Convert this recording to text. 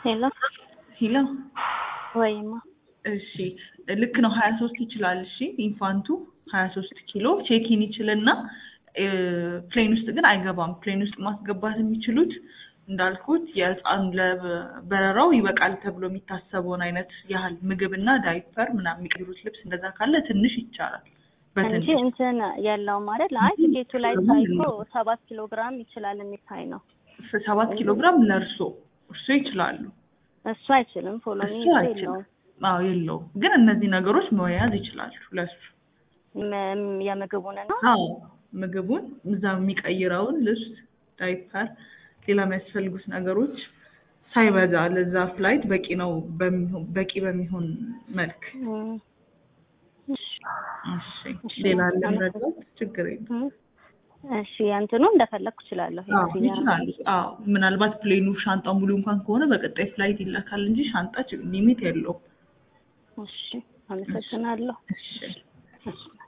ሄሎ ሂላ ወይማ እሺ ልክ ነው። ሀያ ሶስት ይችላል። እሺ ኢንፋንቱ ሀያ ሶስት ኪሎ ቼኪን ይችልና ፕሌን ውስጥ ግን አይገባም። ፕሌን ውስጥ ማስገባት የሚችሉት እንዳልኩት የህፃን ለበረራው ይበቃል ተብሎ የሚታሰበውን አይነት ያህል ምግብና ዳይፐር ምናምን የሚቀይሩት ልብስ እንደዛ ካለ ትንሽ ይቻላል። እንጂ በትንሽ እንትን የለውም አይደል? አይ ቲኬቱ ላይ ሳይኮ ሰባት ኪሎ ግራም ይችላል የሚታይ ነው። ሰባት ኪሎ ግራም ለእርሶ እርሶ ይችላሉ። እሱ አይችልም። ፎሎሚ እሱ አይችልም። የለውም። አዎ የለውም። ግን እነዚህ ነገሮች መያዝ ይችላሉ ለሱ ም- የምግቡን ነው አዎ ምግቡን እዛ የሚቀይረውን ልብስ፣ ዳይፐር፣ ሌላ የሚያስፈልጉት ነገሮች ሳይበዛ ለዛ ፍላይት በቂ ነው በሚሆን በቂ በሚሆን መልክ። እም፣ እሺ እሺ እሺ፣ ሌላ አለ አመሰግናለሁ። መረዳት ችግር የለም። እም፣ እሺ እንትኑ እንደፈለግኩ እችላለሁ። አዎ የክፍያ ይችላሉ። አዎ ምናልባት ፕሌኑ ሻንጣ ሙሉ እንኳን ከሆነ በቀጣይ ፍላይት ይላካል እንጂ ሻንጣ ሊሚት የለውም። እሺ፣ አመሰግናለሁ። እሺ እሺ